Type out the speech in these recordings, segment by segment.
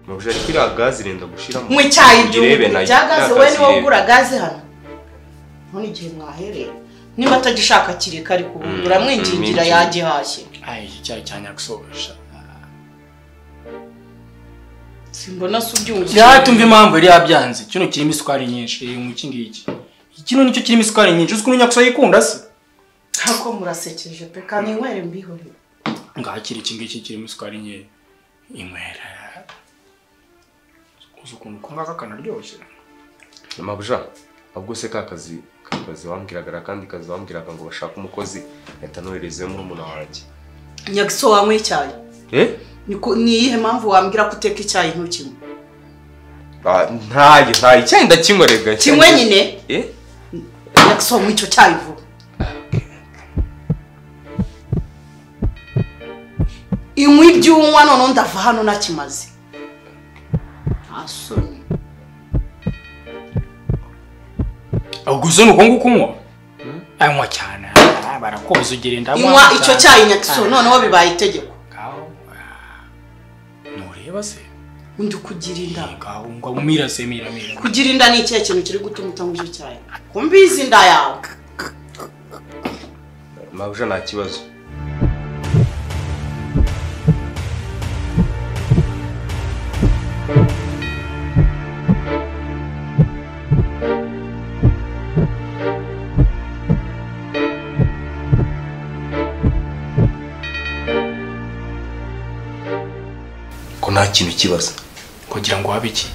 buja kiriya gazi irenda gushiramo mu icyayi Irebe igihugu nayo, cya gaze kiriya we niwe irebe. ugura gaze hano none igihe mwaherera niba atagishaka kiri kare Mm, kubungira mwingingira mm, yagihashye Ay, iki cyayi cya nyagusohoje simbona se ubyumvise rero tumva impamvu yari yabyanze kino kirimo isukari nyinshi iyi mu iki ngiki kino nicyo kirimo isukari nyinshi uzi ko nyagusoho yikunda se ntabwo murasekeje pe kandi inywere mbihorere ngakira iki ngiki kirimo isukari nke inywera uzi ukuntu ko ngaka kanaryoshye mabuja ahubwo se ka kazi ka kazi wambwiraga akandi kazi wambwiraga ngo bashaka umukozi leta noherezemo murumuna wanjye nyagiso wanywa icyayi eh Ni ku- ni iyihe mpamvu wambwira ko uteka icyayi ntukinywe Ah, ntayo ntayo icyayi ndakinywerega kimwe nyine eh nyagiso nywa icyo cyayi vuba inywa ibyunywa noneho ndava hano nakimaze nta soni ahubwo uzi ni uko nguko unywa anywa cyane ah, barakoze ugira inda inywa icyo cyayi nyagiso noneho bibaye itegeko ngaho ah, ntureba se undi kugira inda ngaho ngo umira se mira mira kugira inda ni ikihe kintu kiri gutuma utanywa icyo cyayi ko mbizi inda yawe mabuja nta kibazo ko nta kintu kibazo kugira ngo habe iki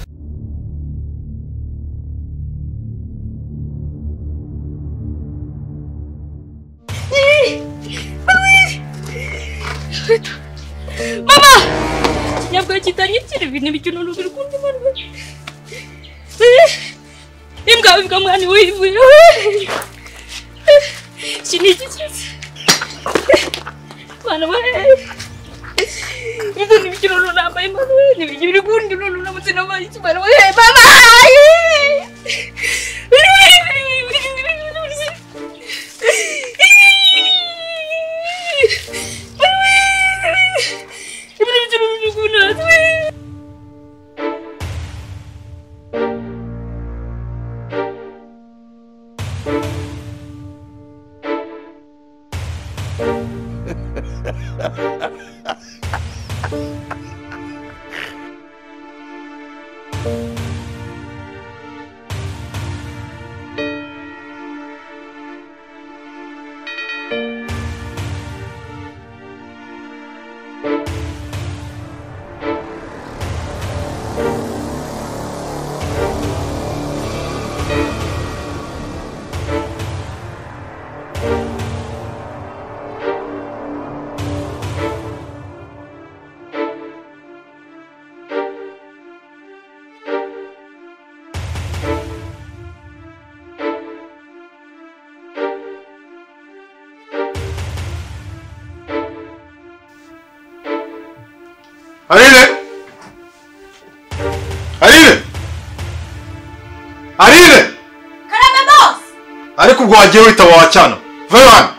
ntabwo kitanyitira ibintu bikina uruguru kundi barwe imbwa imbwa mwana wivuye shiniki cyose mwana we ibintu bikina uruguru nambaye mwana we nibigire uri kundi uruguru uramutse nabaye iki mwana we mama ibintu bikina uruguru natwe Aline! Aline! Aline! karame bose ariko ubwo wagiye witaba wacyana vayo hano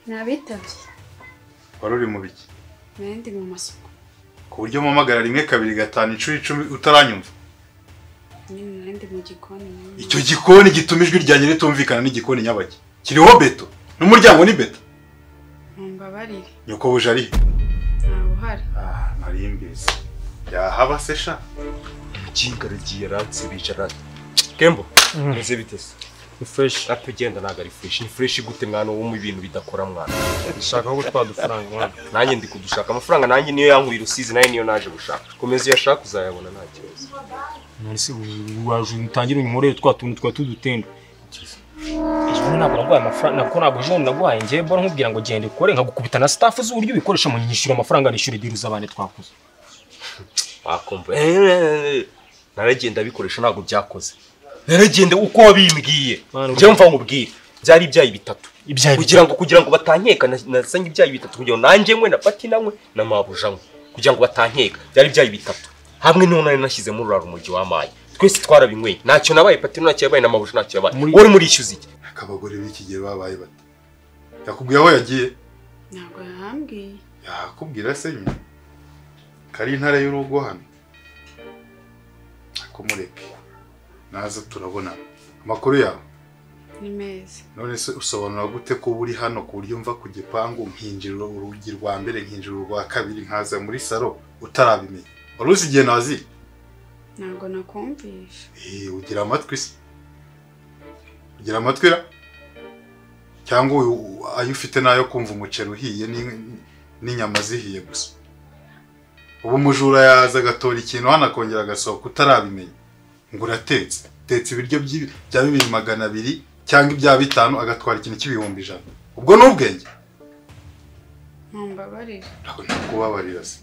nabitabye wari uri mu biki nari ndi mu masuku ku buryo mpamagara rimwe kabiri gatanu inshuro icumi utaranyumva nyine nari ndi mu gikoni nyine. icyo gikoni gituma ijwi ryanjye ritumvikana n'igikoni nyabaki kiriho beto n'umuryango ni beto mumbabarire nyoko buje arihe ntawe uhari ah nari mbizi yahaba se sha ikinga rigiye ransi bicara kembo meze bite se ni fresh atugenda ntabwo ari fresh ni fresh gute mwana wo mu bintu bidakora mwana ndashaka ko gutwara udufaranga mwana nanjye ndi kudushaka amafaranga nanjye niyo yankuye rusizi nayo niyo naje gushaka komeza iyo ashaka uzayabona nta kibazo none se waje utangire unkorere twa tuntu twa tudutenda ejo ntabwo naguhaye amafaranga nako ntabwo ejo naguhaye njyewe mbona nkubwira ngo genda ukore nkagukubita na staff z'uburyo ubikoresha mu nyishyura amafaranga nishyure diri z'abandi twakoze wakumva "Eh, naragenda bikoresha ntabwo byakoze naragenda uko wabimbwiye Mwana, njyewe mva nkubwire byari ibyayi bitatu Ibyayi kugira ngo kugira ngo batankeka na- nasanye ibyayi bitatu kugira ngo nanjye nywe na patina nywe na mabuja nywe kugira ngo batankeka byari ibyayi bitatu hamwe niho nari nashyizemo ururaro umujyi w'amaye twese twarabinyweye ntacyo nabaye patina ntacyo yabaye na mabuja ntacyo yabaye Muri- wowe murishyuza iki akabagore b'iki gihe babaye bato yakubwiye aho yagiye ntabwo yahambwiye yakubwira se nyine kari intara y'urugo hano ariko mureke naza turabona amakuru yawe ni meza none se usobanura gute ko uri hano ku buryo mva ku gipangu nkinjira urugi rwa mbere nkinjira urwa kabiri nkaza muri salo utarabimenya wari uzi igihe nazira ntabwo nakumvisha Eh, ugira amatwi se ugira amatwi ra cyangwa uyu- u- ayo ufite n'ayo kumva umuceri uhiye n'in- n'inyama zihiye gusa ubu umujura yaza agatora ikintu hano akongera agasohoka utarabimenya ngo uratetse tetse ibiryo by'i- bya bibiri magana abiri cyangwa ibya bitanu agatwara ikintu cy'ibihumbi ijana ubwo ni ubwenge mumbabarire ntabwo ntakubabarira se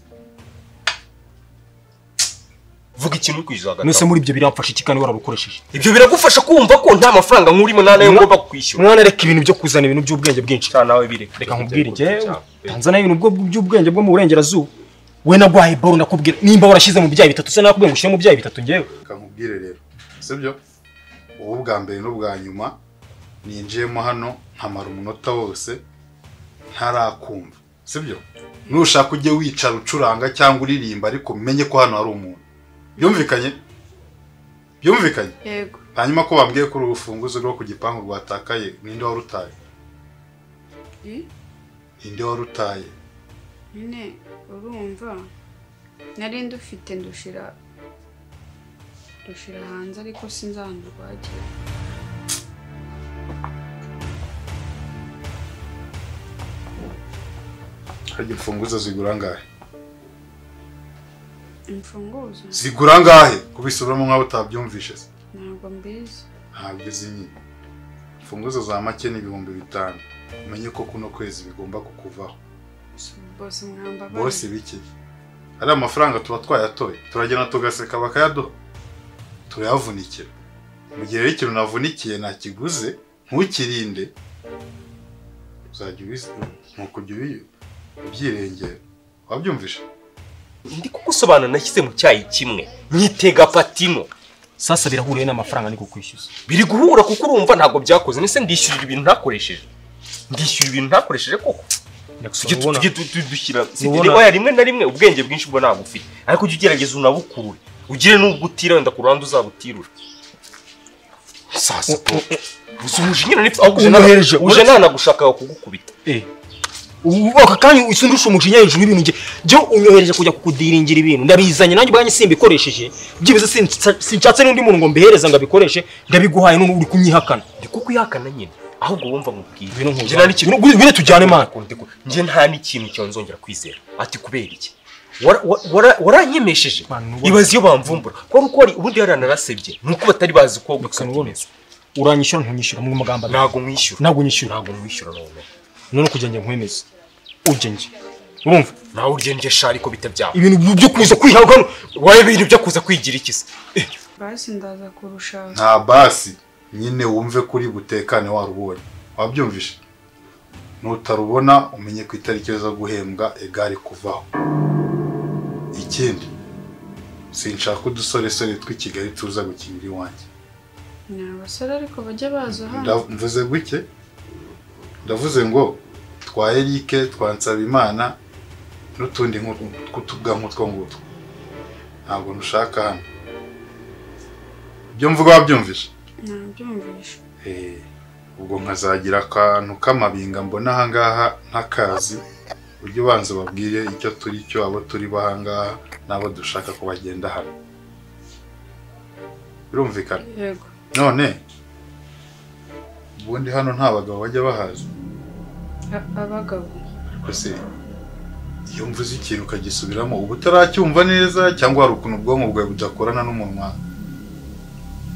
vuga ikintu kwijaga none se muri ibyo biramfasha iki kandi wararukoresheje ibyo biragufasha kumva ko nta mafaranga nkurimo nta nayo Mwa- ngomba kwishyura mwana reka ibintu byo kuzana ibintu by'ubwenge bwinshi cyane nawe bireka reka nkubwire njyewe tanzania ibintu bwo- by'ubwenge bwo mu burengerazuba we nagwaye boro nakubwira nimba warashyize mu byayi bitatu se nakubwiye ngo ushyire mu byayi bitatu njyewe reka nkubwire rero sibyo ubu bwa mbere n'ubwa nyuma ninjiyemo hano nkamara umunota wose ntarakumva sibyo nushaka ujye wicara ucuranga cyangwa uririmba ariko umenye ko hano hari umuntu byumvikanye byumvikanye yego hanyuma ko bambwiye ko urufunguzo rwo ku gipangu rwatakaye ninde wari utaye Eh, ninde wari utaye nyine urumva nari ndufite ndushira ndushira hanze ariko sinzi ahantu rwagiye harya imfunguzo zigura angahe imfunguzo zigura angahe kubisubiramo nk'aho utabyumvishe se ntabwo mbizi ntabyo uzi nyine imfunguzo za make ni ibihumbi bitanu umenye ko kuno kwezi bigomba kukuvaho bose mwambabarire bose bike ari amafaranga tuba twayatoye turagenda tugaseka bakayaduha turayavunikira mu gihe rero ikintu navunikiye nakiguze ntukirinde uzajya ubizi ni ukujya ubi- ubyirengera wabyumvisha ndi kugusobanura nashyize mu cyayi kimwe nyitega patino sasa birahuriye n'amafaranga niko kwishyuza biri guhura kuko urumva ntabwo byakoze nese ndishyurira ibintu ntakoresheje ndishyura ibintu ntakoresheje koko tujye tu- tujye tu- tu- dushyira si- Urabona- reba, oya, rimwe na rimwe ubwenge bwinshi bwo ntabwo ufite ariko ujye ugerageza unabukurure ugire n'ubwo utira wenda ku ruhande uzabutirure sasa uzi umujinya nipfa aho kujya Unohereje, nana- uje nanagushaka kugukubita aka kanya usa ndusha umujinya hejuru y'ibintu jya unyohereje kujya kukudiringira ibintu ndabizanye nanjye ubwanjye simbikoresheje byibuze sinsa- sinshatse n'undi muntu ngo mbihereze ngo abikoreshe ndabiguhaye none uri kunyihakana ndi kuko uyakana nyine ahubwo wumva mubwire Ngwino nkujyane. Njye nta n'ikintu- Ngwino- ngwino tujyane, Mana. Ndi ku- njye nta n'ikintu cyonzongera kwizera ati kubera iki Wara- wa- wara- waranyemesheje Mana, nubona. ibaze iyo bamvumbura kuko uko wari ubundi yari narasebye ni uko batari bazi ko gukata nubona. imeza uranyishyura ntunyishyura mu magambo abiri ntabwo nkwishyura ntabwo unyishyura ntabwo nkwishyura none none kujya njye nkwemeza ujya njye urumva nawe uryenje sha ariko bitabyaba ibintu byo kuza kwihabwa hano wowe ibintu byo kuza kwigira iki se basi ndaza kurushaho nta basi nyine wumve kuri butekane warubonye wabyumvishe nutarubona umenye ku itariki zo guhembwa egare kuvaho ikindi sinshaka udusoresore tw'i kigali tuza gukinira iwanjye ni abasore ariko bajya baza hano Nda- mvuze guke ndavuze ngo twa erike twa nsabimana n'utundi nk'utwo- tw'utubwa nk'utwo ngutwo ntabwo nushaka hano ibyo mvuga wabyumvishe nabyumvisha Eh, ubwo nkazagira akantu k'amabinga mbona ahangaha ntakazi ujye ubanza babwire icyo turi cyo abo turi bo ahangaha n'abo dushaka ko bagenda hano birumvikana yego none ubundi hano nta bagabo bajya bahaza A- abagabo ariko se iyo mvuze ikintu ukagisubiramo uba utaracyumva neza cyangwa hari ukuntu ubwonko bwawe budakorana n'umunwa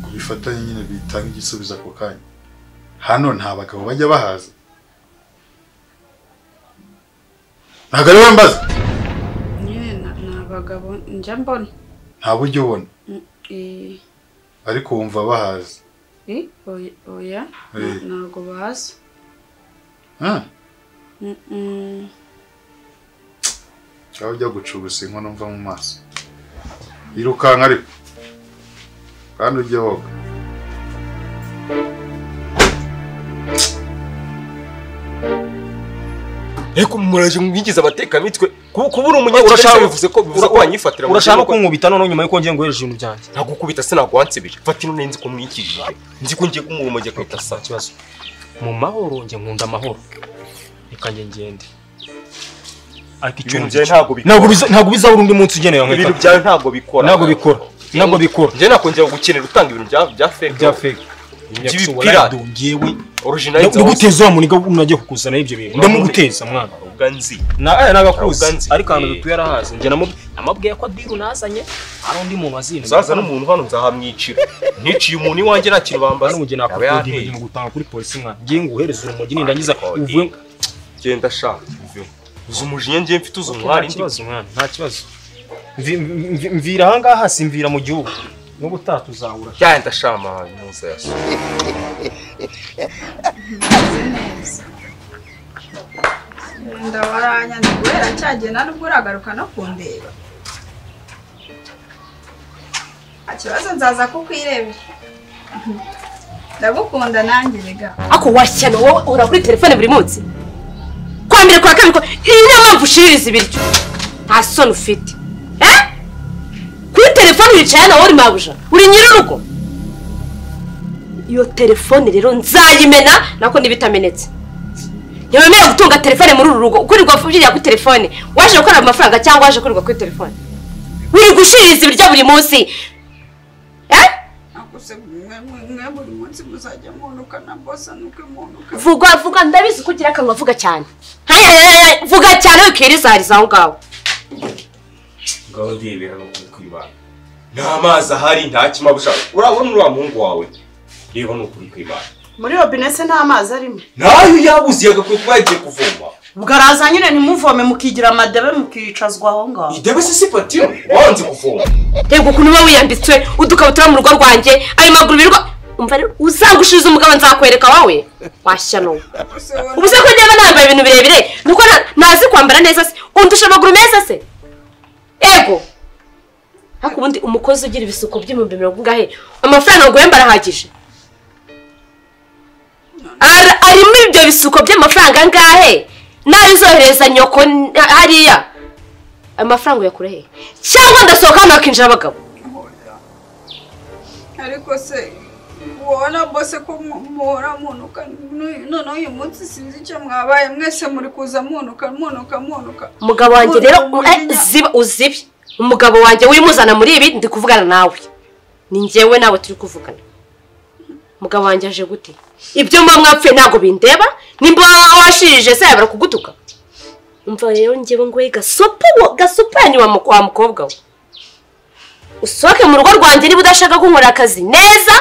kubifatanye nyine bitanga igisubizo ako kanya hano nta bagabo bajya bahaza ntabwo ari we mbaza nyine na- ni abagabo njya mbona nta buryo ubona Mm, eh, ariko wumva bahaza eh, oya- oya na- Eh. ntabwo baza Ah, Mm, mm, cyangwa ujya gucugusa inkono mva mu maso yirukanka ariko kandi ujye woga ariko muraje mwigize abatekamitwe kuba kuba uri umunye Urashaka- bivuze ko bivuze ko ura- wanyifatira mu urashaka gihugu. kunkubita noneho nyuma yuko ngiye nguhereje ibintu byanjye ntagukubita sinaguhansibije fata ino nari nzi ko mwikijije nzi ko ngiye kumurumage kwita saa ikibazo mu mahoro njye nkunda amahoro reka njye ngende ariko ibintu icyuma byawe ntabwo bikora ntabwo biza ntabwo bizabura undi munsi ugeneye wa ibintu nkweto byawe ntabwo bikora ntabwo bikora ntabwo bikora njye nakongera gukenera utanga ibintu bya bya fake bya fake By'ibipira. ngewe original ndaguteza wa muniga unajya kukuzana ibyo bintu ndamuguteza mwana uganzi na aya nagakuzi Ntabwo nzi. ariko ahantu Eh. dutuye arahazi njye namu- namubwiye ko diru nazanye hari undi muntu wazinze uzaza n'umuntu hano nzahamwicira niciye umuntu iwanjye nta kintu bambaza bari mugeni akakodiye mu gutanga kuri polisi mwana ngiye nguhereza urumogi nindangiza Akakodiye. uvuye genda shaka uve uzi umujinya ngiye mfite uzi umwari nta kibazo mwana nta kibazo Mvi- mvi- mvi- mvira ahangaha simvira mu gihugu n'ubu utaha tuzahura genda shama muza yaso ndawaranya guhera cyagenda nubwo uragaruka no kundeba nta kibazo nzaza kukwirebera ndagukunda nanjye rega ako washyano wowe uhora kuri telefone buri munsi kwa mbere kwa kabiri kwa- iyi niyo mpamvu ushiririza ibiryo nta soni ufite Eh? kuri telefone wicaye nawe uri mabuja uri nyir'urugo iyo telefone rero nzayimena nako niba itamenetse ntiwemerewe gutunga telefone muri uru rugo ukurirwa ubyigira kuri telefone waje gukorera mu mafaranga cyangwa waje kurirwa kuri telefone wirirwa ushiririza ibiryo buri munsi Eh? ntabwo se mwe mwe- mwe buri munsi muzajya munuka na bosa nuko munuka vuga vuga ndabizi ko ugira akanwa vuga cyane Haya, haya, haya, vuga cyane wikirizahariza aho ngaho ngaho ndebera no kwibana nta mazi ahari nta kimabuja urabona uriya muhungu wawe reba ni ukuri kwibana muri robine se nta mazi arimo ntayo yabuze yagakwiye kuba yagiye kuvoma bwaraza nyine ntimuvome mukigira amadebe mukicazwa aho ngaho idebe se si patiro wanze kuvoma reba ukuntu uba wiyambitswe udukabutura mu rugo rwanjye ayo maguru birwa umva rero uzagushiriza umugabo nzakwereka wowe washyano ubu se ko niba nambaye ibintu birebire nuko nta- ntazi kwambara neza se undusha amaguru meza se ego ariko ubundi umukozi ugira ibisuko by'ibihumbi mirongo ingahe amafaranga nguhemba arahagije Ara- arimo ibyo bisuko by'amafaranga angahe nayo uzohereza nyoko n- hariya ayo mafaranga uyakura he cyangwa ndasohoka hano hakinjira abagabo ariko se wowe na bose ko mu- muhora munuka n'uyu- noneho uyu munsi sinzi icyo mwabaye mwese muri kuza munuka munuka munuka umugabo wanjye rero Uri eh, umujinya. ziba uzibye umugabo wanjye wimuzana muri ibi ndi kuvugana nawe ni njyewe nawe turi kuvugana umugabo wanjye aje gute ibyo mba mwapfuye ntabwo bindeba nimba washirije se yabara kugutuka umva rero njyewe ngo gasopa gasupanye wa mu- wa mukobwa we usohoke mu rugo rwanjye niba udashaka kunkorera akazi neza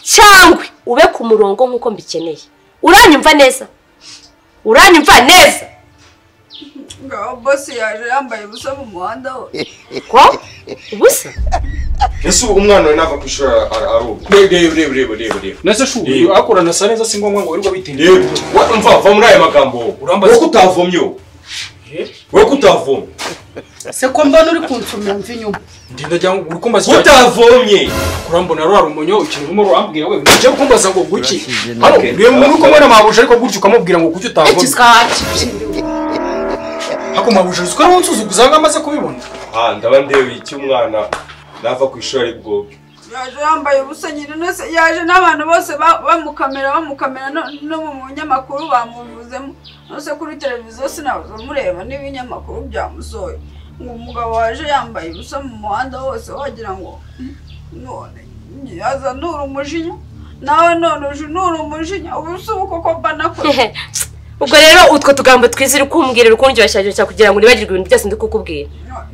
cyangwa ube ku murongo nk'uko mbikeneye uranyumva neza uranyumva neza ngaho bose yaje yambaye ubusa mu muhanda wo ko ubusa ese ubu umwana we nava ku ishuri ara- ara- aroga reba reba reba reba reba reba ndetse shuri Yewe. akorana sa neza si ngombwa ngo wirirwa bitinda reba wa- umva va muri aya magambo Urambaza- wowe ko utavomye wowe wowe ko utavomye se ko mbona uri kunsumira mva inyuma ndinda jya uri kumbaza icyo utavomye kurambona rwa rumonyo ikintu urimo urambwira we ujya kumbaza ngo guki hano Okay. reba umuntu uko mbona mabuje ariko gutyo ukamubwira ngo kuki utavoma ako mabuje uzi ko ari wowe unsuzuguza aho ngaho amaze kubibona ah ndaba ndeba icyo umwana nava ku ishuri ari bwoge yaje yambaye ubusa nyine nose yaje n'abantu bose ba- bamukamera bamukamera no- no mu munyamakuru bamuvuzemo nose kuri televiziyo sinaza mureba n'ibinyamakuru byamusoye ngo umugabo waje yambaye ubusa mu muhanda wose wagira ngo none aza nura umujinya nawe none uje nura umujinya ubusa ubu koko mba nakoze ubwo rero utwo tugambo twiza uri kumbwira uri kundyoshya ryoshya kugira ngo nibagirwe ibintu byose ndi kukubwira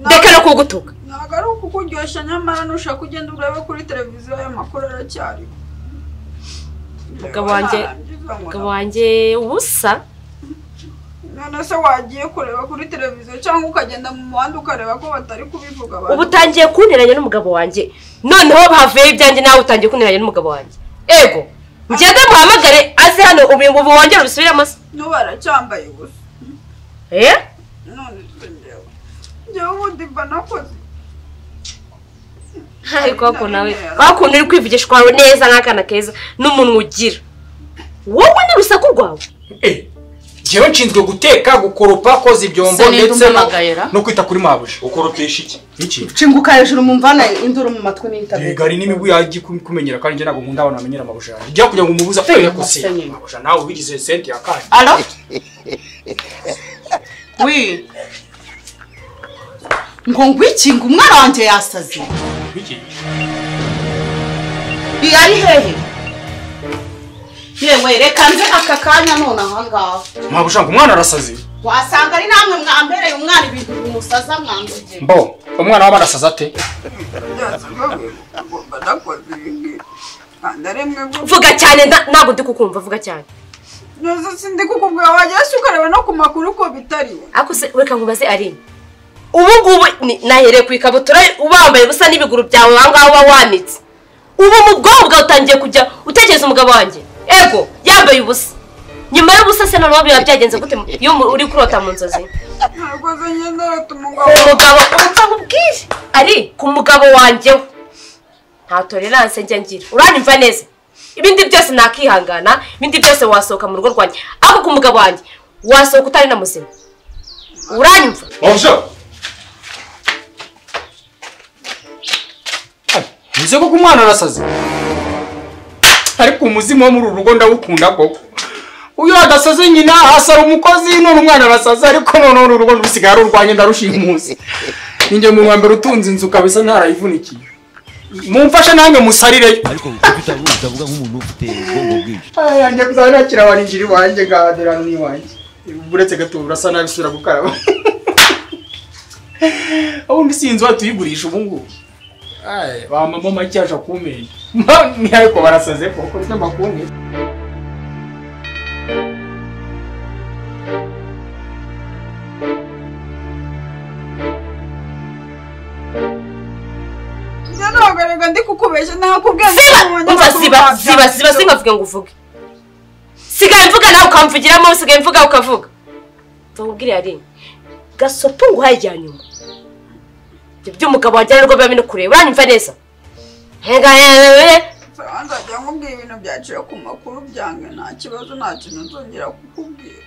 ndeka no kugutuka ntabwo ari ukukuryoshya nyamara nushaka ugenda urebe kuri televiziyo ayo makuru aracyariho Mugabo wanjye- umugabo wanjye ubusa none se wagiye kureba kuri televiziyo cyangwa ukagenda mu muhanda ukareba ko batari kubivuga abantu ubu utangiye kunteranya n'umugabo wanjye noneho havuyeho ibyanjye nawe utangiye kunteranya n'umugabo wanjye ego ngende muhamagare aze hano ubu ubu wongere ubisubiremo se n'ubu aracyambaye ubusa Eh? none se njyewe njyewe ubundi mba nakoze ariko wako nawe wakuntu uri kwivugisha kwawe neza nk'akana keza n'umunwa ugira wowe n'urusaku rwawe Eh, njyewe nshinzwe guteka gukoropa koza ibyombo Se ninde ndetse no- umpamagayira? no kwita kuri mabuja ukoropesha iki iki Cinguka hejuru mu mvana induru mu matwi n'itabega. bigari n'imibu yagiye kumenyera kandi njye ntabwo nkunda abantu bamenyera mabuja yanjye ujya kugira ngo umubuze akwiye kusiga Musenyi. mabuja nawe ubigize senti ya kane Alo? Wi. Ngo ngwikinga umwana wanjye yasaze. iki Iyo ari hehe? Yewe reka nze aka kanya none ahangaha. mabuja ngo umwana arasaze Wasanga ari namwe mwambereye umwana ibintu bimusaza mwanzige. mbo umwana waba arasaze ate byazo bagomba nakoze ibi ngibi kandi ari mwe vuga cyane nda- ntabwo ndi kukumva vuga cyane neza sindi kukubwira wajya se ukareba no ku makuru ko bitariwe ariko se reka nkubaze ari ubu ngubu ni- nahereye ku ikabutura wambaye ubusa n'ibiguru byawe aho ngaho uba wanitse ubu mu bwonko bwawe utangiye kujya utekereza umugabo wanjye ego yambaye ubusa nyuma y'ubusa se noneho biba byagenze gute mu- iyo mu- uri kurota mu nzozi ntakoze ngenda batuma ku umugabo mugabo upfa nkubwire ari ku mugabo wanjye we nta tolerance njya ngira uranyumva neza ibindi byose nakihangana ibindi byose wasohoka mu rugo rwanjye ariko ku mugabo wanjye wasohoka utari na muzima uranyumva mabuja Nze koko umwana arasaze ariko umuzimu wo muri uru rugo ndawukunda koko uyu adasaze nyina hasi ari umukozi none umwana arasaze ariko noneho uru rugo rusigaye ari urwanjye ndarushimuzi ninjye mu wa mbere utunze inzu kabisa ntarayivunikiye mumfashe nanjye musarireyo ariko kuko utavuga utavuga nk'umuntu ufite ubwonko bwinshi yanjye kuzaba nakira abarinjiri wanjye gahaderano n'iwanjye uretse gato urasa nabi usubira gukaraba ubundi si inzu watuyigurisha ubu ngubu Ay, ba mama make aje kumenya ni ariko barasaze koko ry'amakungu njya ntagarega ndi kukubeshya ntakubwira ngo ziba umuntu umva amakuru ziba byazo. ziba ziba sinkavuge ngo uvuge sigaye mvuga nawe ukamvugiramo sigaye mvuga ukavuga ndakubwira yari gasopo ngo uhayijyanye umu ibyo by'umugabo wajyana n'urwo biba bino kureba uranyumva neza hehe Sawa, nzajya nkubwira ibintu byaciye ku makuru byange nta kibazo nta kintu nzongera kukubwira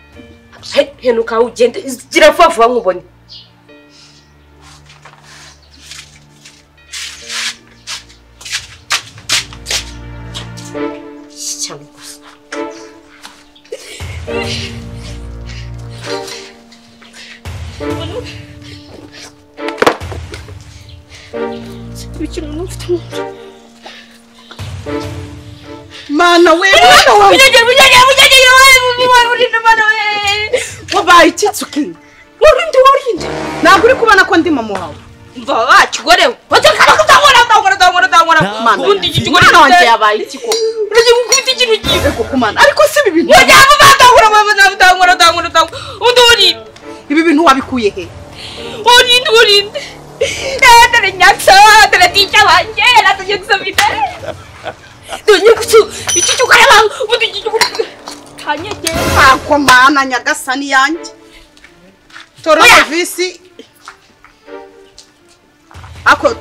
He- henuka ugende gira vuba vuba nkubone Iki cyane gusa Mana we, mwana wawe. Bunyage, bunyage, bunyage, yowe, mubi, urinde umwana we. Wabaye iki tsuki? Urinde, urinde. Ntabwo uri kubona ko ndi mama wawe. Mva wakigorewe watakana kutangora tangora tangora tangora Ntabwo ubundi nzi. ikigore Umwana wanjye wanjye yabaye iki ko? uraje gukubita ikintu cyiza Ego kumana. Ariko si ibi bintu. muryango batangora batangora tangora tangora tangora ubundi urinde Ibi bintu wabikuye he? urinde urinde dore nyaksa dore tica wanjye rata nyaksa bite dore nyaksa iki kigore wawe ubundi iki kigore kanyege Ntabwo mana nyagasani yanjye tora Oya! serivisi ako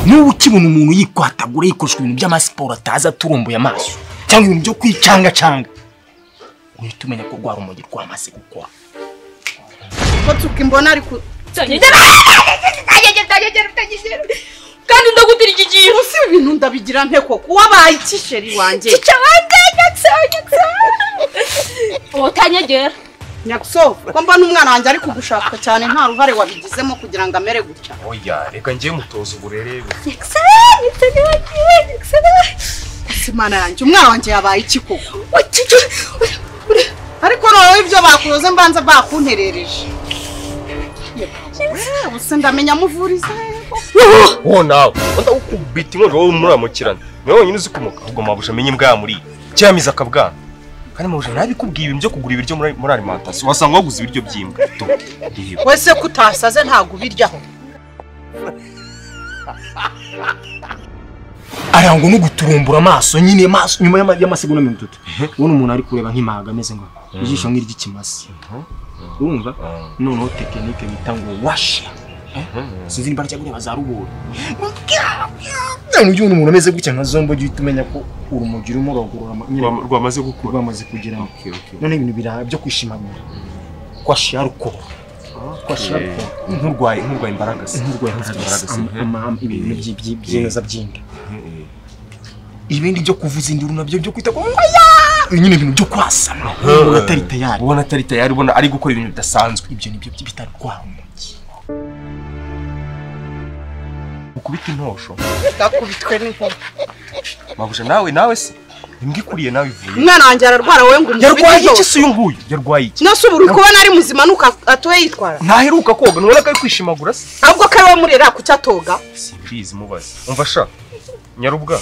niba ukibona umuntu yikwatagura yikoresha ibintu by'amasiporo atazi aturumbuye amaso cyangwa ibintu byo kwicangacanga uhita umenya ko rwa rumogi rwamaze gukora ko tuka imbona ari ku kandi ndagutira iki kintu usi ibi bintu ndabigira nte koko wabaye iki sheri wanjye tica wanjye nyaksa nyaksa utanyegera nyaguso ko mbona umwana wanjye ari kugushaka cyane nta ruhare wabigizemo kugira ngo amere gutya oya reka njye mutoza uburere nyaksa nyaksa nyaksa nyaksa si mana yanjye umwana wanjye yabaye iki koko Nyaksa ariko noneho ibyo bakuroze mbanza bakunterereje Yewe, se ndamenya amuvuriza he koko? wowe nawe ndagukubita inkonjo wowe muramukirana niwe wenyine uzi kumuka ahubwo mabuja amenye imbwa muri cyamiza akabwana kandi mabuja ntabikubwiye ibintu byo kugura ibiryo muri muri alimentation wasanga waguze ibiryo by'imbwa tu reba wese ko utasaze ntabwo ubiryaho arangwa no guturumbura amaso nyine amaso nyuma y'ama- y'amasegonda mirongo itatu ubona umuntu ari kureba nk'impaga ameze nka ijisho nk'iry'ikimasa urumva noneho tekinike bita ngo washa sinzi niba ryagureba za rubori none ujya umuntu umeze gutya nka zombo ujya uhita umenya ko urumogi urimo uragurura ama- nyine rwamaze gukura rwamaze kugira ngo none ibintu biraha byo kwishimanira kwashira rukubo kwashira rukubo nkurwaye nkurwaye imbaraga se inkurwa Imbaraga se. ibintu by'i- by'i- by'ineza by'inda ibindi byo kuvuza induru nabyo byo kwita ku ngoya ibi nyine ibintu byo kwasama umuntu atari tayari ubona atari tayari ubona ari gukora ibintu bidasanzwe ibyo nibyo bitarwara umugi ukubita intosho gakubitwe n'inkuba mabuja nawe nawe se imbwa ikuriye nawe ivuye umwana wanjye ararwara wowe ngo yarwaye iki umubiteho se uyu nguyu yarwaye iki nose ubu uri kubona ari muzima nuko atuwe yitwara ntaheruka koga nubona ko ari kwishimagura se ahubwo ko ari wowe murera kuki atoga simbizi mubaze umva sha nyarubwa